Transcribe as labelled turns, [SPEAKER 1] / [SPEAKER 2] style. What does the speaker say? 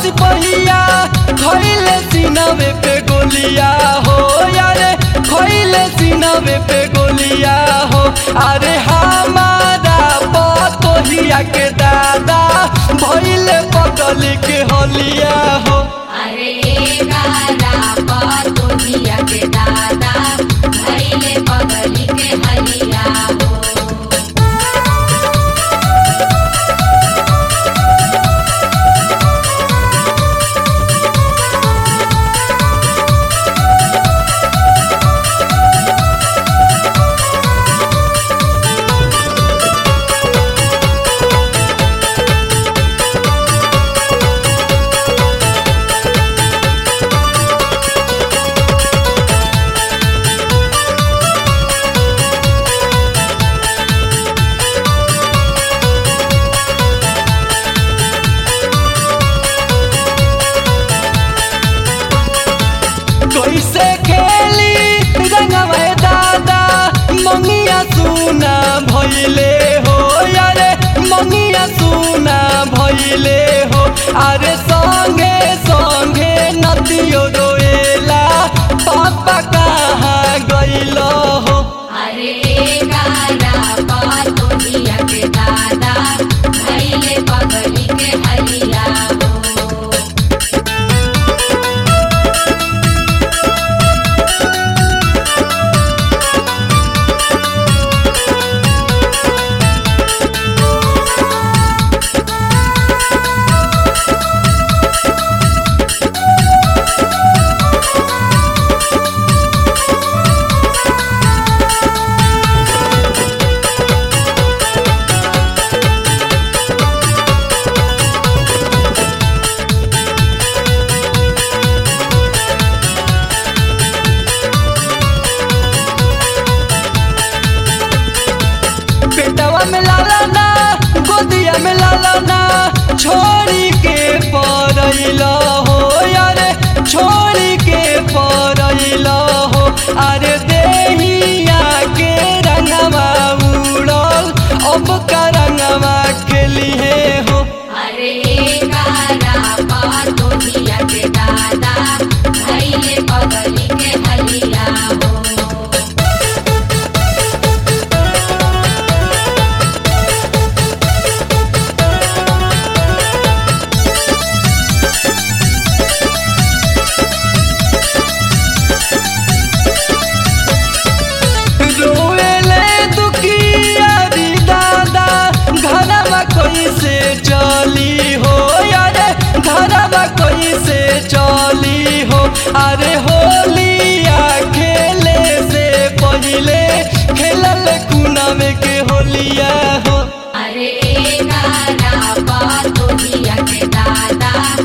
[SPEAKER 1] सिपहिया खैले सीनवे पे गोलिया हो यारे खैले सीनवे पे गोलिया हो अरे हमारा पतोहिया के दादा भैले पगल के होलिया हो
[SPEAKER 2] अरे गारा पतोहिया के दादा भैले पगली के हलिया हो
[SPEAKER 1] कैसे खेली रंगवे दादा मंगिया सुना भइले हो यारे मंगिया सुना भइले हो अरे संगे संगे नदियो रोएला पापा कहाँ गइल हो
[SPEAKER 2] अरे गारा पतोहिया के दादा भैले पगली के हलिया हो
[SPEAKER 1] पेटवा में लाला ना गोदिया में लाला ना छोड़ी के परैल हो यारे छोड़ी के परैल हो अरे देहिया के रंगवा उड़ल अब का रंगवा के लिए हो
[SPEAKER 2] अरे गारा पतोहिया के दादा भैले पगली के हलिया हो
[SPEAKER 1] रोएले दुखिया री दादा घरवा कैसे चली हो यारे घरवा कैसे चली हो अरे होलिया खेले से पहिले खेलल कुनम के होलिया हो
[SPEAKER 2] अरे गारा पतोहिया के दादा